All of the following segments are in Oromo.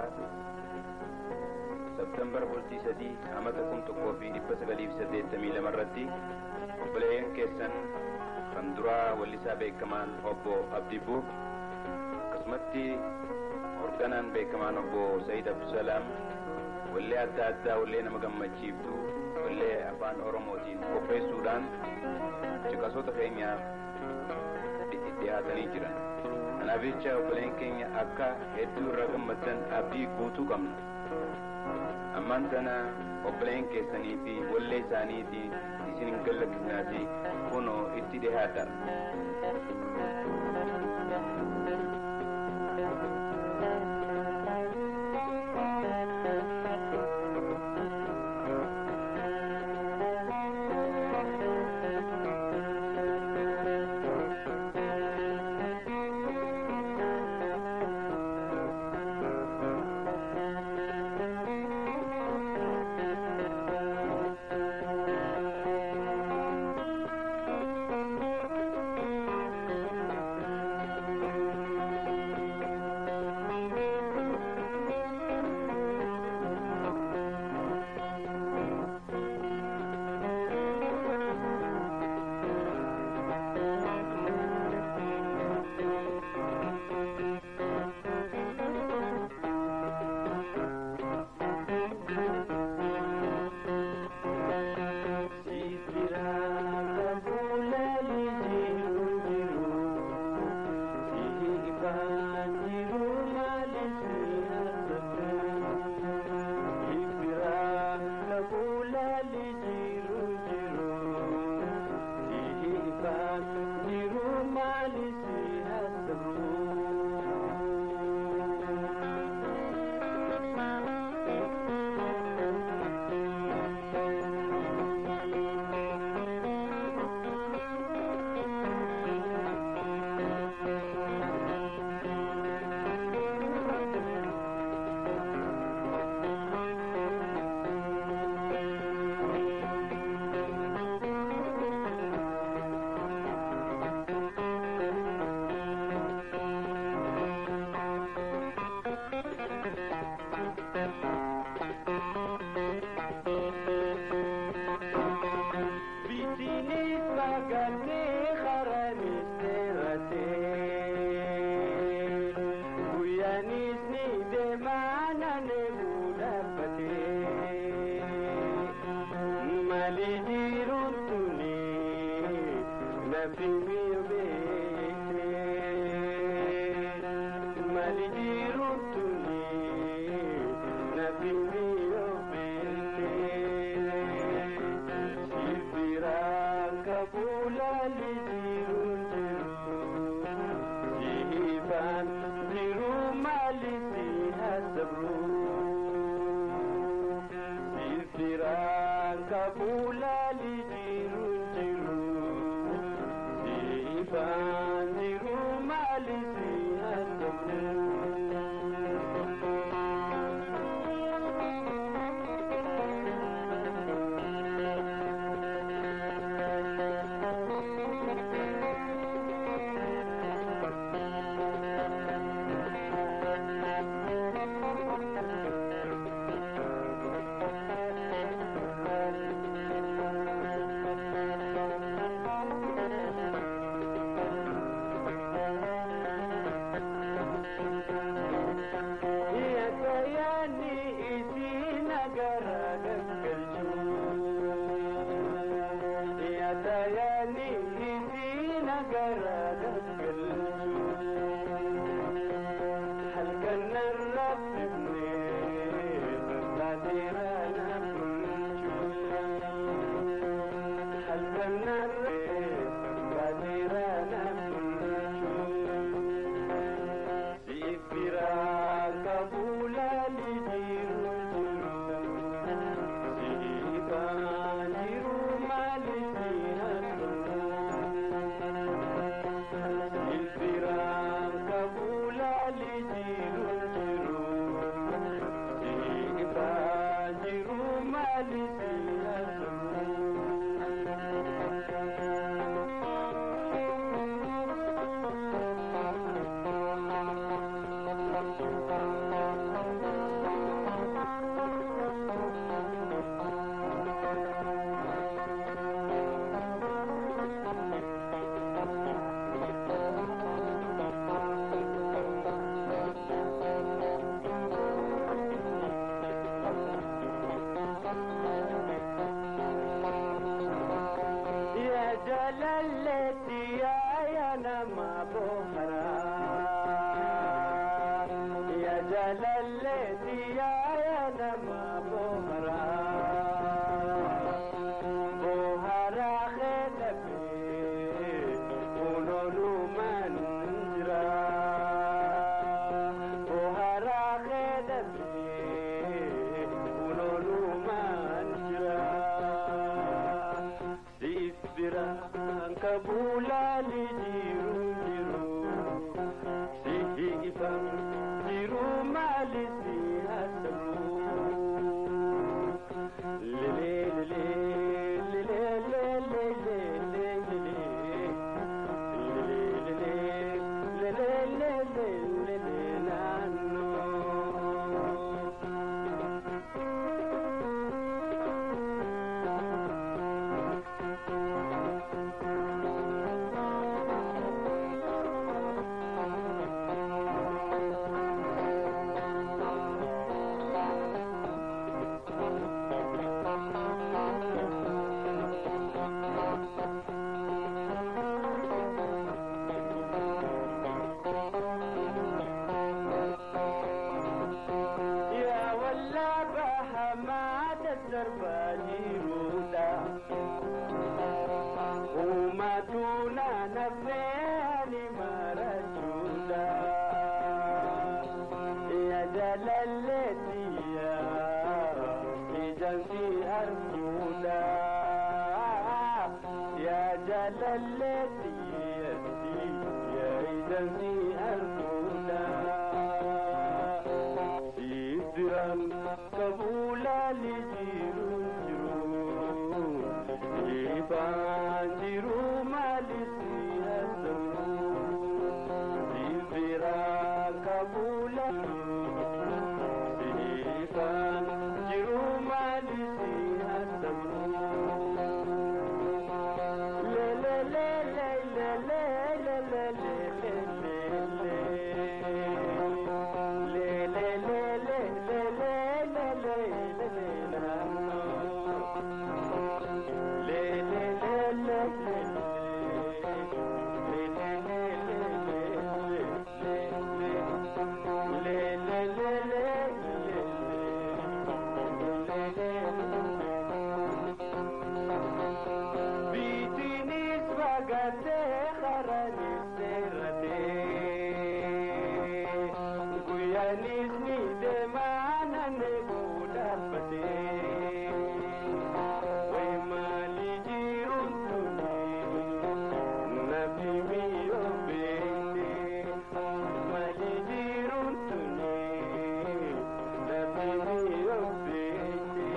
Sabtembar bultii sadii amata kun tokkoo fi dhibba sagalii fi saddeettamii lama irratti obboleeyyan keessan kan duraa wallisaa beekamaan obbo Abdii Buuf akkasumatti hoogganaan beekamaan obbo Sayyid Abdusalaam wallee adda addaa wallee nama gammachiiftu wallee afaan Oromootiin qopheessuudhaan caqasoota keenyaaf dhiyaatanii jiran. Kanaaf jecha obboleen keenya akka hedduu irraa gammaddan abdii guutuu qabna. Ammaan tana obboleen keessanii fi wallee isaaniiti isin hin gallakkisnaati kunoo itti dhiyaata. Kabula li jiru jiru jalalleeti yaaya nama bohara bohara keedhabe unooluman jira bohara keedhabe unooluman jira siif biraan kabuulaali jiru jiru sihi ifam jiru maali si hasabu lele lele lele lele lele lele lele lele lele nano يا ولا بها ما تسرب جيرودا وما دونا نفاني ما رجودا يا جلالتي يا جنسي أرجودا يا جلالتي يا جنسي أرجودا Sidiran kabula li jiru jiru Iban jiru mali siyasamu Sidiran kabula Sidiran jiru mali siyasamu Le le le le le le le le le le le le Bitinis bagate kharani serate Guyanis ni de manane budapate Way mali jirun tuni Nabi mi obete Mali jirun tuni Nabi mi obete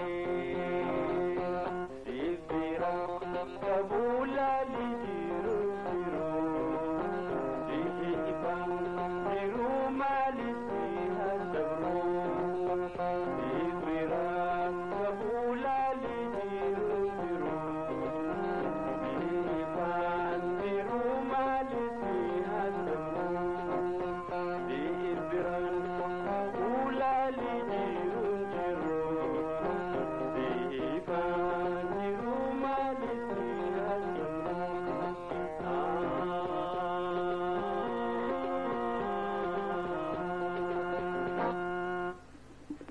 Sibira kabula li jiru jiru Sihi ibang jiru mali si hasabru Sibira kabula li jiru jiru Sihi ibang jiru mali si hasabru Sibira kabula li jiru jiru Sihi ibang